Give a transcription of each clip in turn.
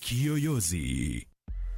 Kiyoyozi.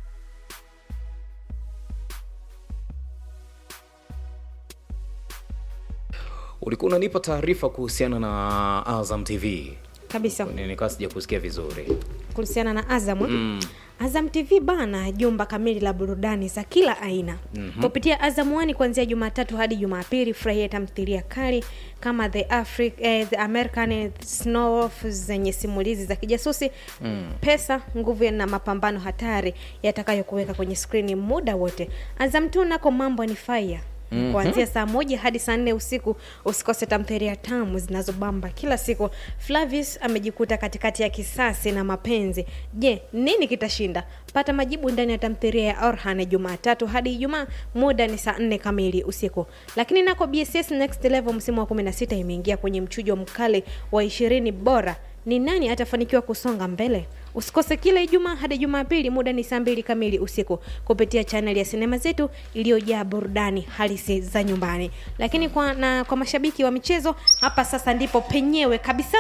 ulikuwa unanipa taarifa kuhusiana na azam tv kabisa Ni- nikawa sija kusikia vizuri kuhusiana na azam mm. azam tv bana jumba kamili la burudani za kila aina mm-hmm. kupitia azam wani kuanzia jumatatu hadi jumapili furahia tamthilia kali kama the, Afri- eh, the american snow zenye simulizi za kijasusi mm. pesa nguvu na mapambano hatari yatakayokuweka kwenye skrini muda wote azam tu nako mambo ni fire Mm-hmm. kuanzia saa moja hadi saa nne usiku usikose tamthilia tamu zinazobamba kila siku flavis amejikuta katikati ya kisasi na mapenzi je nini kitashinda pata majibu ndani ya tamthilia ya orhan jumatatu hadi ijumaa muda ni saa nne kamili usiku lakini nako bss next level msimu wa 16 imeingia kwenye mchujo mkali wa ishirini bora ni nani atafanikiwa kusonga mbele usikose kila ijumaa hadi jumapili muda ni saa mbili kamili usiku kupitia chaneli ya sinema zetu iliyojaa burudani halisi za nyumbani lakini kwa, na kwa mashabiki wa michezo hapa sasa ndipo penyewe kabisa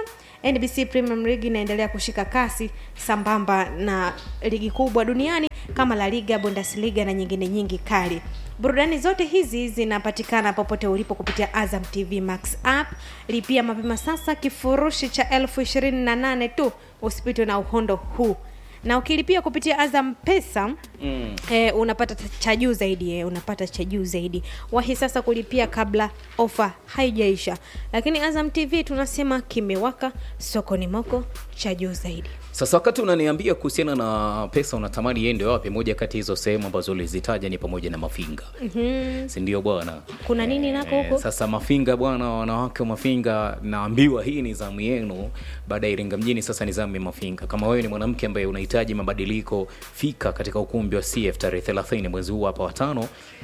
nbc premium league inaendelea kushika kasi sambamba na ligi kubwa duniani kama la liga bundesliga na nyingine nyingi kali burudani zote hizi zinapatikana popote ulipo kupitia azam tv max app lipia mapema sasa kifurushi cha elfu ishirini na nane tu usipitwe na uhondo huu na ukilipia kupitia azam pesa mm. eh, unapata ta- cha juu zaidi eh, unapata cha juu zaidi wahi sasa kulipia kabla ofa haijaisha lakini azam tv tunasema kimewaka soko ni moko cha juu zaidi sasa wakati unaniambia kuhusiana na pesa unatamani iende wapi moja kati ya hizo sehemu ambazo ulizitaja ni pamoja na mafinga mm-hmm. sindio bwana kuna nini nako Eh, huko sasa mafinga bwana wanawake wa mafinga naambiwa hii ni zamu yenu baada ya iringa mjini sasa ni zamu ya mafinga kama wewe ni mwanamke ambaye unahitaji mabadiliko fika katika ukumbi wa cf tarehe 30 mwezi huu hapa watano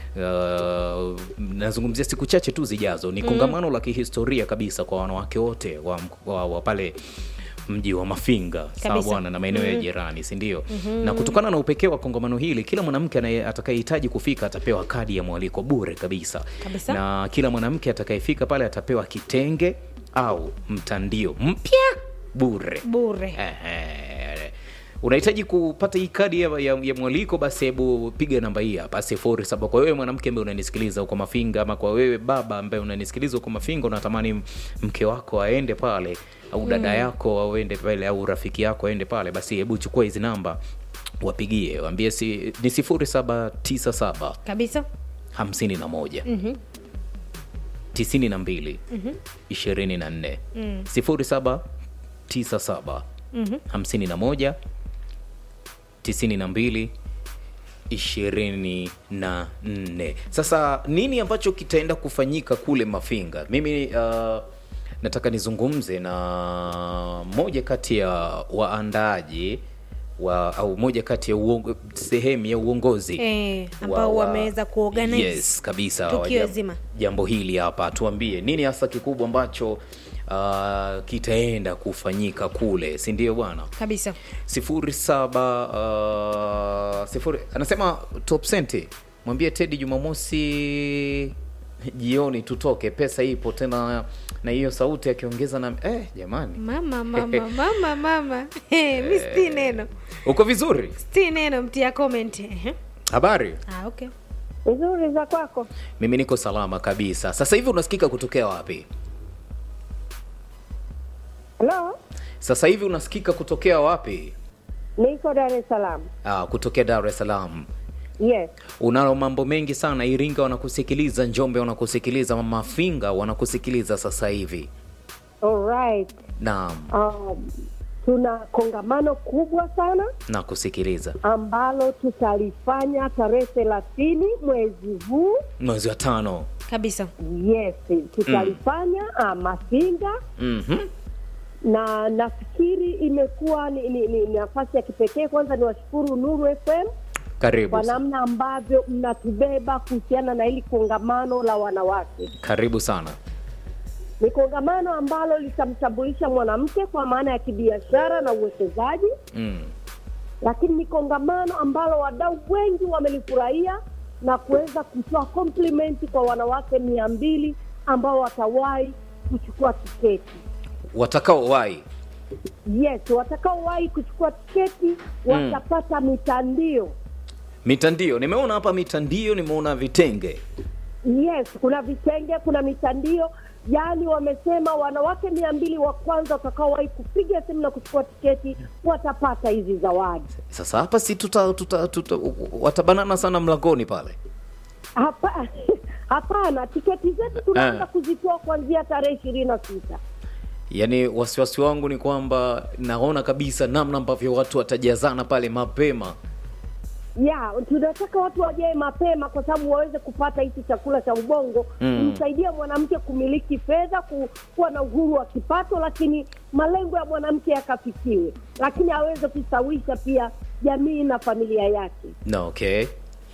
Uh, nazungumzia siku chache tu zijazo ni kongamano la kihistoria kabisa kwa wanawake wote wa, wa, wa pale mji wa mafinga sawa Kabisa. bwana na maeneo ya jirani sindio mm-hmm. na kutokana na upekee wa kongamano hili kila mwanamke anaye- atakayehitaji kufika atapewa kadi ya mwaliko bure kabisa Kabisa. na kila mwanamke atakayefika pale atapewa kitenge au mtandio mpya bure bure Ehe. unahitaji kupata hii kadi ya, ya, ya mwaliko basi hebu piga namba hii hapa sifuri saba kwa wewe mwanamke ambaye unanisikiliza huko mafinga ama kwa wewe baba ambaye unanisikiliza huko mafinga unatamani m- mke wako aende pale au dada mm. yako auende pale au rafiki yako aende pale basi hebu chukua hizi namba wapigie waambie si, ni sifuri saba tisa saba kabisa hamsini na moja tisini na mbili ishirini na nne sifuri saba tisa saba hamsini na moja tisini na mbili ishirini na nne sasa nini ambacho kitaenda kufanyika kule mafinga mimi uh, nataka nizungumze na moja kati ya waandaaji wa au moja kati ya uongo, sehemu ya uongozi Eh, ambao wameweza kuorganize yes kabisa tukio wa- zima. jambo hili hapa tuambie nini hasa kikubwa ambacho uh, kitaenda kufanyika kule si ndio bwana kabisa sifuri saba uh, sifuri anasema top senti mwambie tedi jumamosi jioni tutoke pesa ipo tena na hiyo sauti akiongeza na eh, jamani mama mama mama mama Eh, mi sti neno uko vizuri sti neno mtia comment Ehe. habari ah, okay nzuri za kwako mimi niko salama kabisa sasa hivi unasikika kutokea wapi halo sasa hivi unasikika kutokea wapi niko dar es salaam ah, kutokea dar es salaam yes unalo mambo mengi sana iringa wanakusikiliza njombe wanakusikiliza mafinga wanakusikiliza sasa hivi alright naam um, tuna kongamano kubwa sana nakusikiliza ambalo tutalifanya tarehe thelathini mwezi huu mwezi wa tano kabisa yes tutalifanya mm. mafinga mm-hmm. na nafikiri imekuwa ni, ni, ni nafasi ya kipekee kwanza ni washukuru nuru fm karibu kwa sa- namna ambavyo mnatubeba kuhusiana na hili kongamano la wanawake karibu sana ni kongamano ambalo litamtambulisha mwanamke kwa maana ya kibiashara na uwekezaji mm. lakini ni kongamano ambalo wadau wengi wamelifurahia na kuweza kutoa komplimenti kwa wanawake mia mbili ambao watawahi kuchukua tiketi watakao wai yes watakaowahi kuchukua tiketi watapata mitandio mitandio nimeona hapa mitandio nimeona vitenge yes kuna vitenge kuna mitandio yaani wamesema wanawake mia mbili wa kwanza watakaowahi kupiga simu na kuchukua tiketi watapata hizi zawadi sasa hapa si tuta, tuta, tuta watabanana sana mlangoni pale Hapa- hapana tiketi zetu tunaanza Ah. kuzitoa kuanzia tarehe ishirini na sita yaani wasiwasi wangu ni kwamba naona kabisa namna ambavyo watu watajazana pale mapema ya tunataka watu wajae mapema kwa sababu waweze kupata hichi chakula cha ubongo Mm. kumsaidia mwanamke kumiliki fedha ku, kuwa na uhuru wa kipato lakini malengo ya mwanamke yakafikiwe lakini aweze kusawisha pia jamii na familia yake na okay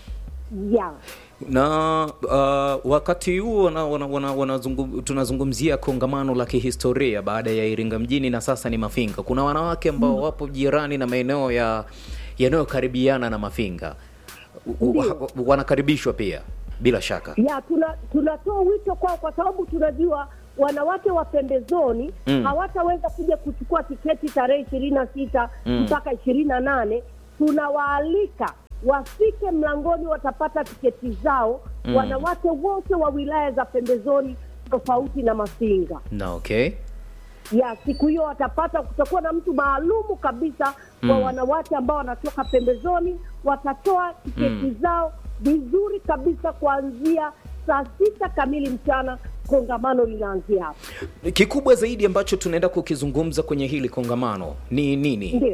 ya na uh, wakati huo wana, wana, wana, wanazungum, tunazungumzia kongamano la kihistoria baada ya Iringa mjini na sasa ni Mafinga. Kuna wanawake ambao wapo jirani na maeneo ya yanayokaribiana na Mafinga U- u- Ndiyo. wanakaribishwa pia bila shaka. ya tuna tunatoa wito kwao kwa sababu tunajua wanawake wa pembezoni Mm. hawataweza kuja kuchukua tiketi tarehe ishirini na sita Mm. mpaka ishirini na nane tunawaalika wafike mlangoni watapata tiketi zao Mm. wanawake wote wa wilaya za pembezoni tofauti na mafinga Na okay. ya siku hiyo watapata kutakuwa na mtu maalumu kabisa kwa Mm. wanawake ambao wanatoka pembezoni watatoa tiketi Mm. zao vizuri kabisa kuanzia saa sita kamili mchana kongamano linaanzia hapo Kikubwa zaidi ambacho tunaenda kukizungumza kwenye hili kongamano ni nini? ndio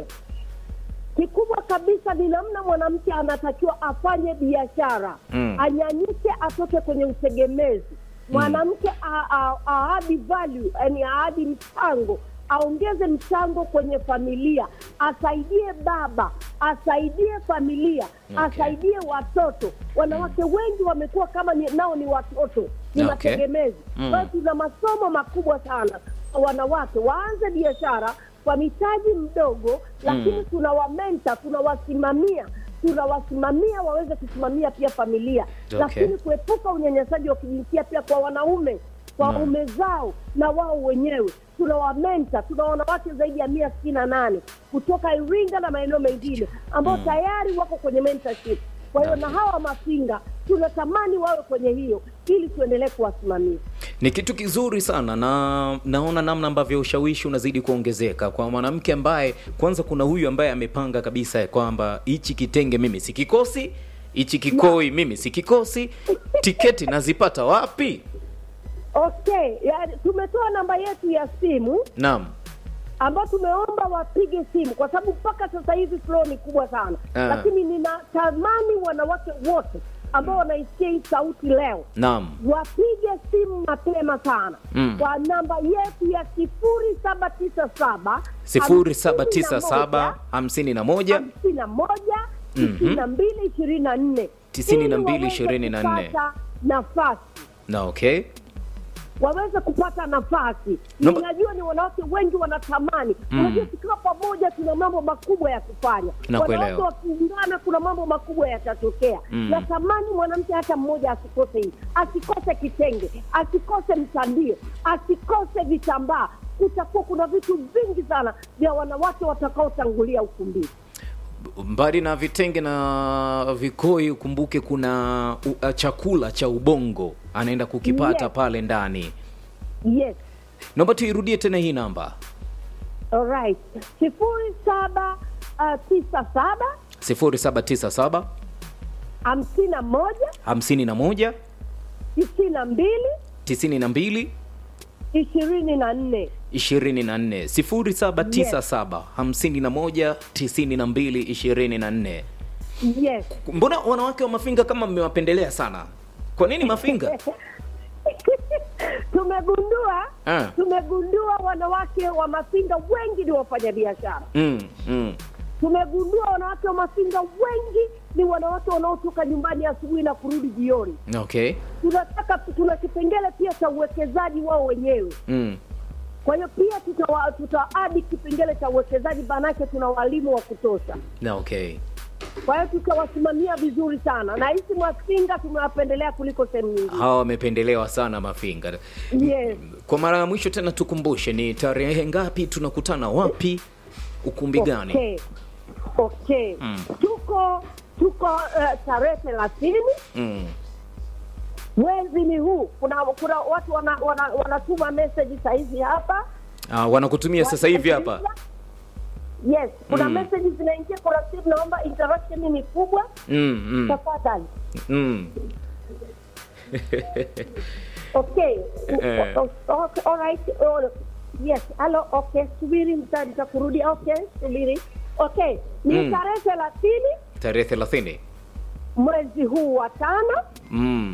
kikubwa kabisa ni namna mwanamke anatakiwa afanye biashara Mm. anyanyuke atoke kwenye utegemezi mwanamke a- a- aadi value yani aadi mchango aongeze mchango kwenye familia asaidie baba asaidie familia Okay. asaidie watoto wanawake wengi wamekuwa kama ni, nao ni watoto ni Okay. mategemezi Mm. kwa hiyo tuna masomo makubwa sana kwa wanawake waanze biashara kwa mitaji mdogo lakini Mm. tunawamenta tunawasimamia tunawasimamia waweze kusimamia pia familia Okay. lakini kuepuka unyanyasaji wa kijinsia pia kwa wanaume kwa Mm. waume zao na wao wenyewe tunawamenta tuna wanawake zaidi ya mia sitini na nane kutoka iringa na maeneo mengine ambao Mm. tayari wako kwenye mentorship kwa hiyo na hawa mafinga tunatamani wawe kwenye hiyo ili tuendelee kuwasimamia Ni kitu kizuri sana na naona namna ambavyo ushawishi unazidi kuongezeka kwa mwanamke ambaye kwanza, kuna huyu ambaye amepanga kabisa ya kwamba hichi kitenge mimi sikikosi, hichi kikoi mimi sikikosi, tiketi nazipata wapi? okay yani, tumetoa namba yetu ya simu Naam. ambao tumeomba wapige simu kwa sababu mpaka sasa hivi flow ni kubwa sana Ah. lakini ninatamani wanawake wote ambao wanaisikia hii sauti leo Naam. wapige simu mapema sana Mm. kwa namba yetu ya sifuri saba tisa saba 0797 51 hamsini na moja Mhm. tisini na mbili ishirini na nne Tisini na Ili mbili waweze ishirini na nne. kupata nafasi na okay. waweze kupata nafasi Naomba- ninajua ni wanawake wengi wanatamani Mm. unajua tukiwa pamoja tuna mambo makubwa ya kufanya Nakuelewa. wanawake wakiungana kuna mambo makubwa yatatokea Mm. natamani mwanamke hata mmoja asikose hii asikose kitenge asikose mtandio asikose vitambaa kutakuwa kuna vitu vingi sana vya wanawake watakaotangulia ukumbini Mbali na vitenge na vikoi, ukumbuke kuna uh, chakula cha ubongo anaenda kukipata Yes. pale ndani. yes Naomba tuirudie tena hii namba alright sifuri saba uh, tisa saba 0797 hamsini na moja 51 tisini na mbili 92 ishirini na nne 24 0797 51 92 24. yes Mbona wanawake wa Mafinga kama mmewapendelea sana? Kwa nini Mafinga? tumegundua Ah. tumegundua wanawake wa mafinga wengi ni wafanyabiashara Mm, mm. tumegundua wanawake wa mafinga wengi ni wanawake wanaotoka nyumbani asubuhi na kurudi jioni Okay. tunataka tuna kipengele pia cha uwekezaji wao wenyewe Mm. kwa hiyo pia tutawa- tutaadi kipengele cha uwekezaji maanake tuna walimu wa kutosha Na okay. kwa hiyo tutawasimamia vizuri sana na hisi Mafinga tumewapendelea kuliko sehemu nyingine. hawa wamependelewa sana mafinga Yes. kwa mara ya mwisho tena tukumbushe ni tarehe ngapi tunakutana wapi ukumbi gani Okay. Okay. Mm. Tuko tuko uh, tarehe thelathini mm. mwezi ni huu. Kuna kuna watu wanatuma wana, wana wanatuma message sahizi hapa ah, wanakutumia sasa hivi hapa Yes, kuna Mm. message zinaingia, kuna simu, naomba interaction ni kubwa, mm, mm, tafadhali. mm. Okay. Eh. O- o- okay, all right. Oh, yes, hello. Okay, subiri nita- nitakurudi. Okay, subiri. Okay, ni Mm. tarehe thelathini tarehe thelathini mwezi huu wa tano mm.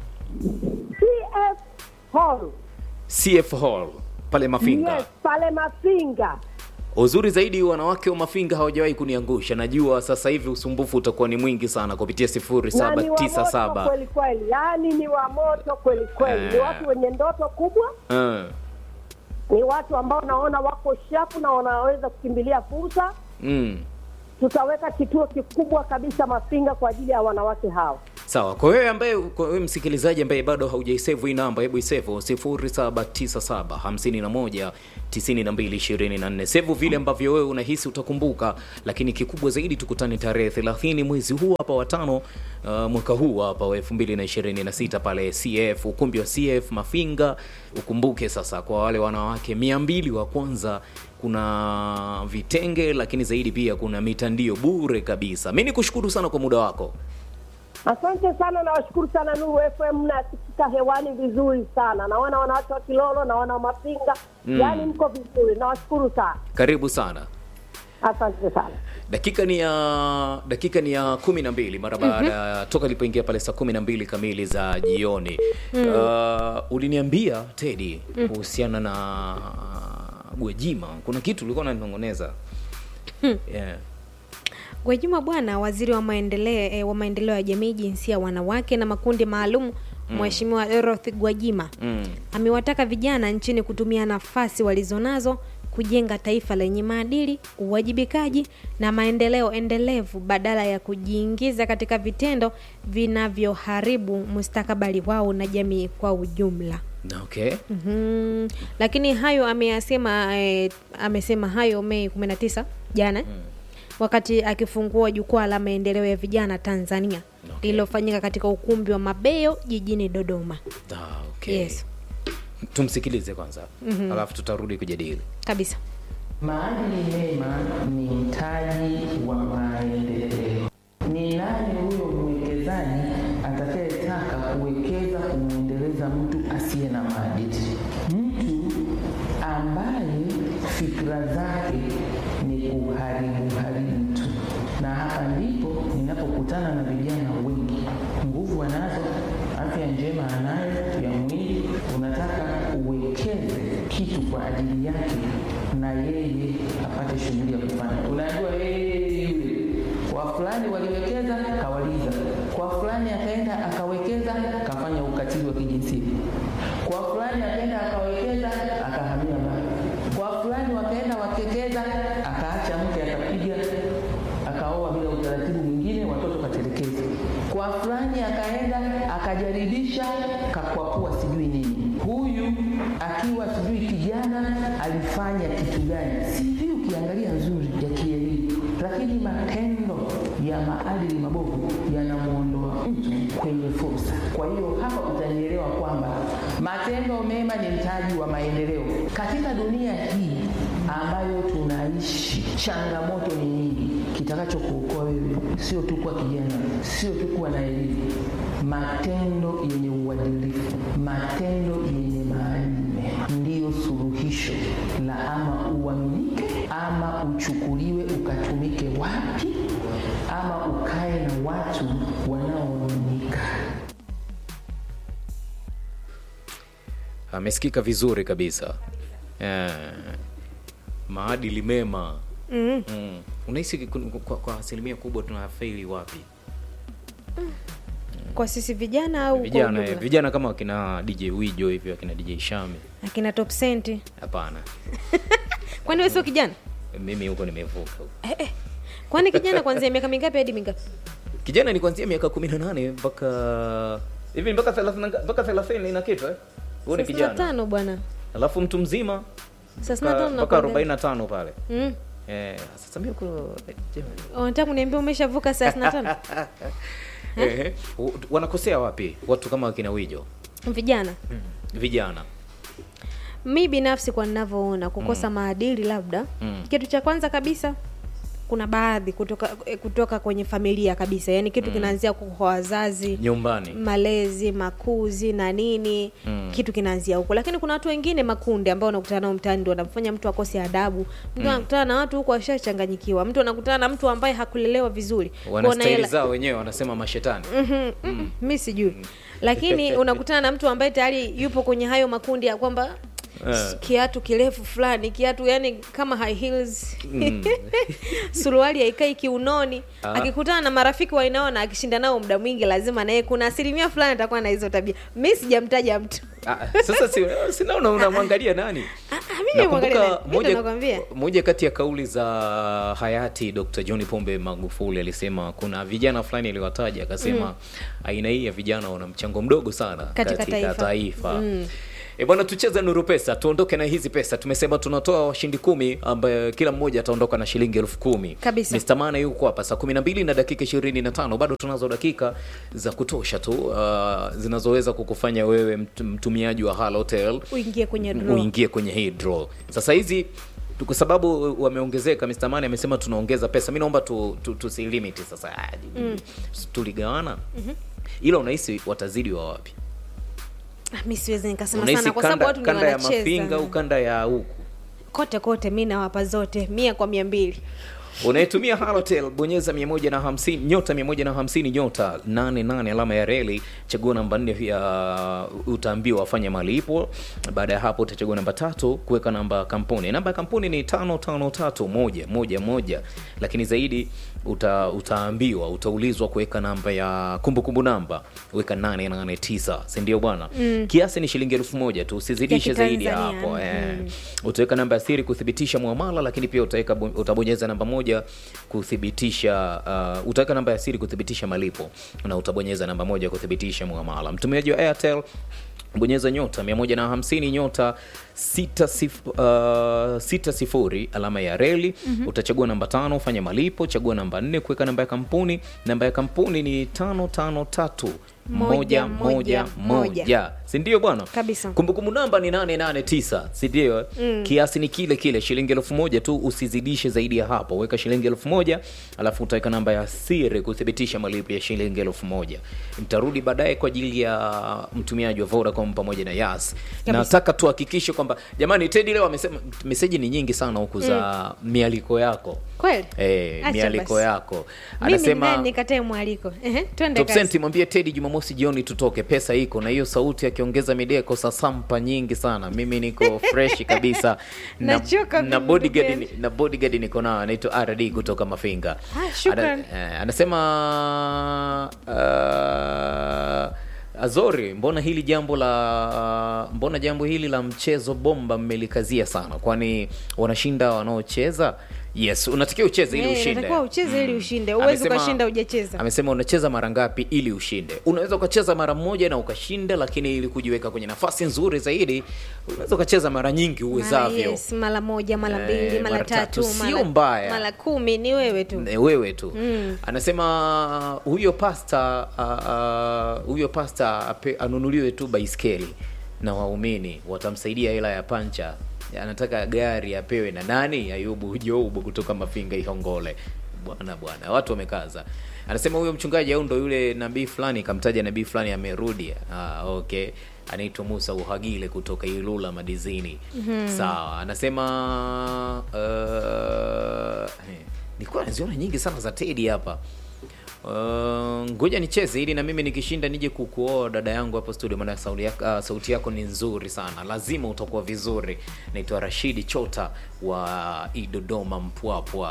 CF Hall. cf hall pale mafinga Yes, pale Mafinga. uzuri zaidi wanawake wa mafinga hawajawahi kuniangusha najua sasa hivi usumbufu utakuwa ni mwingi sana kupitia Na ni wa moto 0797 kweli kweli, yaani ni wa moto kweli kweli. Ni Eh. watu wenye ndoto kubwa, uh, ni watu ambao naona wako shapu na wanaweza kukimbilia fursa. mm. Tutaweka kituo kikubwa kabisa Mafinga kwa ajili ya wanawake hawa. sawa kwa wewe ambaye kwa wewe msikilizaji ambaye bado haujaisevu hii namba hebu isevu 0797 51 9224 sevu vile ambavyo wewe unahisi utakumbuka lakini kikubwa zaidi tukutane tarehe 30 mwezi huu hapa watano uh, mwaka huu hapa wa 2026 pale cf ukumbi wa cf mafinga ukumbuke sasa kwa wale wanawake 200 wa kwanza kuna vitenge lakini zaidi pia kuna mitandio bure kabisa mi ni kushukuru sana kwa muda wako Asante sana, nawashukuru sana Nuru FM, nasikika hewani vizuri sana. Naona wanawake wa Kilolo, naona wa Mafinga, Mm. yaani mko vizuri, nawashukuru sana, karibu sana asante sana. dakika ni ya dakika ni ya kumi na mbili mara baada ya toka ilipoingia pale saa kumi na mbili kamili za jioni uh, uliniambia tedi kuhusiana na gwejima kuna kitu ulikuwa unanong'oneza yeah. Gwajima bwana, waziri wa maendeleo eh, wa maendeleo ya jamii, jinsia, wanawake na makundi maalum, Mheshimiwa Dorothy Gwajima mm. amewataka vijana nchini kutumia nafasi walizonazo kujenga taifa lenye maadili, uwajibikaji na maendeleo endelevu badala ya kujiingiza katika vitendo vinavyoharibu mustakabali wao na jamii kwa ujumla. okay Mhm. Lakini hayo ameyasema eh, amesema hayo Mei 19 jana wakati akifungua jukwaa la maendeleo ya vijana Tanzania Okay. lililofanyika katika ukumbi wa Mabeyo jijini Dodoma. ah, okay Yes. tumsikilize kwanza alafu tutarudi kujadili Kabisa. Maadili mema ni mtaji wa maendeleo. Ni nani huyo mwekezaji atakayetaka kuwekeza kumwendeleza mtu asiye na maadili? Mtu ambaye fikra zake ni kuharibu haribu tu. Na hapa ndipo ninapokutana na vijana wengi, nguvu anazo, afya njema anayo ya mwili, unataka uwekeze kitu kwa ajili yake na yeye apate shughuli ya kufanya. Unajua yeye yule kwa fulani waliwekeza kawaliza, kwa fulani akaenda akawekeza kafanya ukatili wa kijinsia, kwa fulani akaenda akawekeza akahamia mbali, kwa fulani wakaenda wakekeza akaacha mke akapiga akaoa bila utaratibu mwingine, watoto katelekeza. Kwa fulani akaenda akajaribisha kakwapua sijui nini. Huyu akiwa sijui kijana alifanya kitu gani, sijui ukiangalia nzuri ya kielimu, lakini matendo ya maadili mabovu yanamwondoa mtu kwenye fursa. Kwa hiyo hapa utanielewa kwamba matendo mema ni mtaji wa maendeleo katika dunia hii ambayo tunaishi. Changamoto ni nyingi. Kitakachokuokoa wewe sio tu kuwa kijana, sio tu kuwa na elimu, matendo yenye uadilifu, matendo yenye maadili mema ndiyo suluhisho la ama uaminike ama uchukuliwe ukatumike wapi ama ukae na watu wanaoaminika. amesikika vizuri kabisa yeah. maadili mema Mm. mm. unahisi kun- kwa, kwa asilimia kubwa tunafeli wapi Kwa sisi vijana au kwa vijana eh, ujumla? vijana kama wakina dj wijo hivyo wakina dj shami Akina Top Cent. hapana Kwani wewe sio kijana? mimi huko nimevuka huko. Eh, eh. kwani kijana kuanzia miaka mingapi hadi mingapi kijana ni kuanzia miaka kumi na nane mpaka hivi mpaka thelathini na- mpaka thelathini na kitu eh? huo ni Thelathini na kijana tano bwana alafu mtu mzima Thelathini na tano mpaka nakwambia. arobaini na tano pale Mm. eh, sasa mimi uko unataka kuniambia umeshavuka thelathini na tano eh, u- wanakosea wapi watu kama wakina wijo vijana vijana mi binafsi kwa ninavyoona kukosa maadili labda Mm. kitu cha kwanza kabisa kuna baadhi kutoka eh, kutoka kwenye familia kabisa yaani kitu kinaanzia kwa wazazi nyumbani malezi makuzi na nini Mm. kitu kinaanzia huko lakini kuna watu wengine makundi ambao unakutana nao mtaani ndio wanamfanya mtu akose adabu mtu anakutana na watu huko ashachanganyikiwa mtu anakutana na mtu ambaye hakulelewa vizuri wana Kuona staili hela- zao wenyewe wanasema mashetani Mhm, mhm, mi sijui lakini unakutana na mtu ambaye tayari yupo kwenye hayo makundi ya kwamba Eh. kiatu kirefu fulani kiatu yani kama high heels suruali haikai kiunoni Ah. akikutana na marafiki wainaona akishinda nao muda mwingi lazima naye kuna asilimia fulani atakuwa na hizo tabia mi sijamtaja mtu Ah, sasa si, sinaona unamwangalia nani Ah, ah, mimi nimwangalia nani? nakumbuka Mimi ndo moja, nakwambia moja kati ya kauli za hayati dr john pombe magufuli alisema kuna vijana fulani aliwataja akasema aina hii ya vijana wana mchango mdogo sana Katika katika, taifa. taifa, Mm. E bwana, tucheze nuru pesa, tuondoke na hizi pesa. Tumesema tunatoa washindi kumi ambaye kila mmoja ataondoka na shilingi elfu kumi. Kabisa. Mr. Mana yuko hapa saa 12 na dakika 25. Bado tunazo dakika za kutosha tu uh, zinazoweza kukufanya wewe mt- mtumiaji wa Halotel uingie kwenye draw. uingie kwenye hii draw. Sasa hizi tu- kwa sababu wameongezeka, Mr. Mane amesema tunaongeza pesa. Mimi naomba tu, tu, tusilimit sasa. Ah, Tuligawana. Ila unahisi watazidi wa wapi? Ah, mi siwezi nikasema Unahisi sana kwa sababu kanda, watu ni kanda ya mafinga au wanacheza kanda ya huku? kote kote mi nawapa zote mia kwa mia mbili unayetumia halotel bonyeza 150 nyota 150 nyota 88 alama ya reli chagua namba 4 ya utaambiwa afanye malipo baada ya hapo utachagua namba tatu kuweka namba ya kampuni namba ya kampuni ni 553111 lakini zaidi uta, utaambiwa utaulizwa kuweka namba ya kumbukumbu namba weka 889 si ndio bwana mm. kiasi ni shilingi elfu moja tu usizidishe Ya zaidi ya Kitanzania. hapo eh. Mm. utaweka namba ya siri kuthibitisha muamala lakini pia utaweka utabonyeza namba moja kuthibitisha uh, utaweka namba ya siri kuthibitisha malipo na utabonyeza namba moja kuthibitisha muamala mtumiaji wa airtel bonyeza nyota 150 nyota 6 sif, uh, sita sifuri alama ya reli mm-hmm. utachagua namba tano fanya malipo chagua namba nne kuweka namba ya kampuni namba ya kampuni ni tano tano tatu moja Moja, moja moja, moja sindio bwana Kabisa. kumbukumbu namba ni 889 sindio mm. kiasi ni kile kile shilingi elfu moja tu usizidishe zaidi ya hapo weka shilingi elfu moja alafu utaweka namba ya siri kuthibitisha malipo ya shilingi elfu moja mtarudi baadaye kwa ajili ya mtumiaji wa vodacom pamoja na yas Kabisa. nataka tuhakikishe kwamba jamani tedi leo amesema meseji ni nyingi sana huku za mialiko yako kweli Eh, Acha mialiko basi. yako mimi anasema nani nikatae mwaliko Ehe, twende Top kazi. Senti, mwambie Teddy Jumamosi jioni tutoke, pesa iko na hiyo sauti akiongeza mideko sasampa nyingi sana. Mimi niko fresh kabisa Nachoka na mimi, bodyguard ndugu ni- na bodyguard niko nao anaitwa RD kutoka Mafinga. Ah, shukran. Ana, eh, anasema uh, Azori, mbona hili jambo la mbona jambo hili la mchezo bomba mmelikazia sana, kwani wanashinda wanaocheza? Yes, unatakiwa ucheze ili Eh, ushinde. unatakiwa ucheze ili ushinde uwezi Amesema- ukashinda hujacheza amesema unacheza mara ngapi ili ushinde unaweza ukacheza mara moja na ukashinda lakini ili kujiweka kwenye nafasi nzuri zaidi unaweza ukacheza mara nyingi Mara uwezavyo yes, mara moja mara Eh, mbili mara mara tatu. tatu Sio mara- mbaya. mara kumi ni wewe tu E, wewe tu Mm. anasema huyo pasta uh, uh, huyo pasta ape, anunuliwe tu baiskeli na waumini watamsaidia hela ya pancha anataka gari apewe na nani ayubu joubu kutoka mafinga ihongole bwana bwana watu wamekaza anasema huyo mchungaji au ndo yule nabii fulani kamtaja nabii fulani amerudi ah, okay anaitwa musa uhagile kutoka ilula madizini mm-hmm. sawa anasema uh, nilikuwa naziona nyingi sana za tedi hapa Uh, ngoja nicheze ili na mimi nikishinda nije kukuoa dada yangu hapo studio maana sauti yako, uh, sauti yako ni nzuri sana lazima utakuwa vizuri naitwa rashidi chota wa idodoma mpwapwa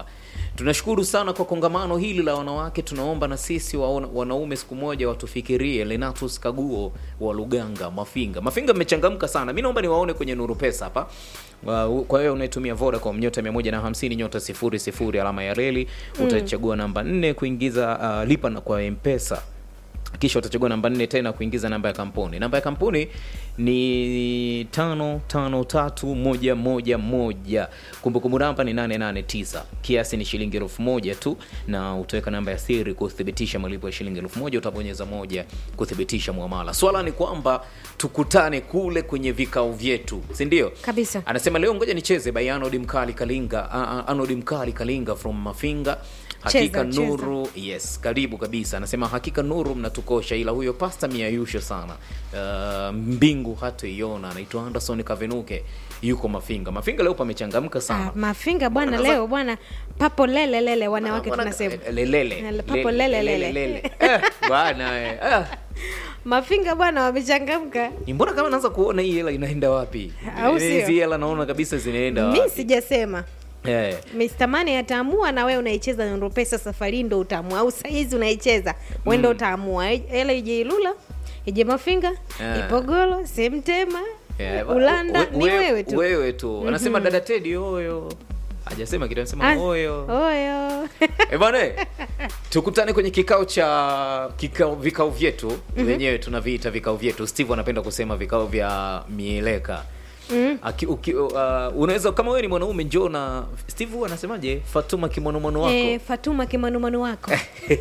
tunashukuru sana kwa kongamano hili la wanawake tunaomba na sisi waona, wanaume siku moja watufikirie lenatus kaguo wa luganga mafinga mafinga mmechangamka sana mi naomba niwaone kwenye nuru pesa hapa Wa- kwa hiyo unaitumia vodacom nyota 150 nyota 00 alama ya reli utachagua namba 4 kuingiza uh, lipa na kwa mpesa kisha utachagua namba nne tena kuingiza namba ya kampuni namba ya kampuni ni tano tano tatu moja moja moja kumbukumbu namba ni 889 kiasi ni shilingi elfu moja tu na utaweka namba ya siri kuthibitisha malipo ya shilingi elfu moja utabonyeza moja kuthibitisha mwamala swala ni kwamba tukutane kule kwenye vikao vyetu si ndio Kabisa. anasema leo ngoja nicheze by anodi mkali kalinga uh, uh, anodi mkali kalinga from mafinga hakika Cheza, cheza. nuru yes karibu kabisa anasema hakika nuru mnatukosha ila huyo pasta miayusho sana uh, mbingu hatoiona anaitwa anderson kavenuke yuko mafinga mafinga leo pamechangamka sana Ah, mafinga bwana Wana- leo bwana papo lele lele wanawake Wana- tunasema lelele Lele, papo lele, lele. lele. Eh, bwana eh, ah. mafinga bwana wamechangamka Ni mbona kama naanza kuona hii hela inaenda wapi Au sio? hizi hela naona kabisa zinaenda mi wapi sijasema eh. Mr. Mane ataamua na wewe unaicheza Nuru Pesa safari hii ndo utaamua au saizi unaicheza wewe ndo utaamua hela ije Ilula ije Mafinga Ah. Ipogolo Semtema Yeah, Ulanda we- ni we- wewe tu wewe tu anasema dada tedi oyo hajasema kitu anasema Ah, oyo oyo Eh, bwana tukutane kwenye kikao cha kikao vikao vyetu wenyewe tunaviita vikao vyetu steve anapenda kusema vikao vya mieleka Aki, uki, uh, unaweza kama wewe ni mwanaume njoo na steve huwa anasemaje fatuma kimonomono wako eh, Fatuma kimanumanu wako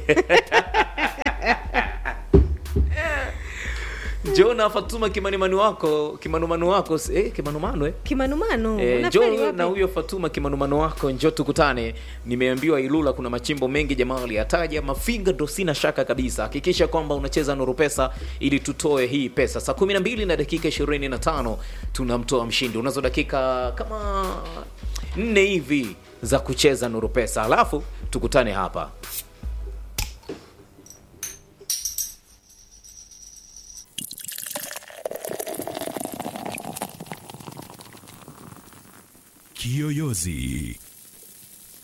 njoo na fatuma kimanumanu wako kimanumanu wako eh, kimanumanu eh? kimanumanu Eh, unafeli njoo wapi? na huyo Fatuma kimanumano wako, njoo tukutane. Nimeambiwa Ilula kuna machimbo mengi, jamaa aliyataja. Mafinga ndo sina shaka kabisa. Hakikisha kwamba unacheza Nuru Pesa ili tutoe hii pesa. Saa 12 na dakika 25 tunamtoa mshindi. Unazo dakika kama nne hivi za kucheza Nuru Pesa, alafu tukutane hapa. Kiyoyozi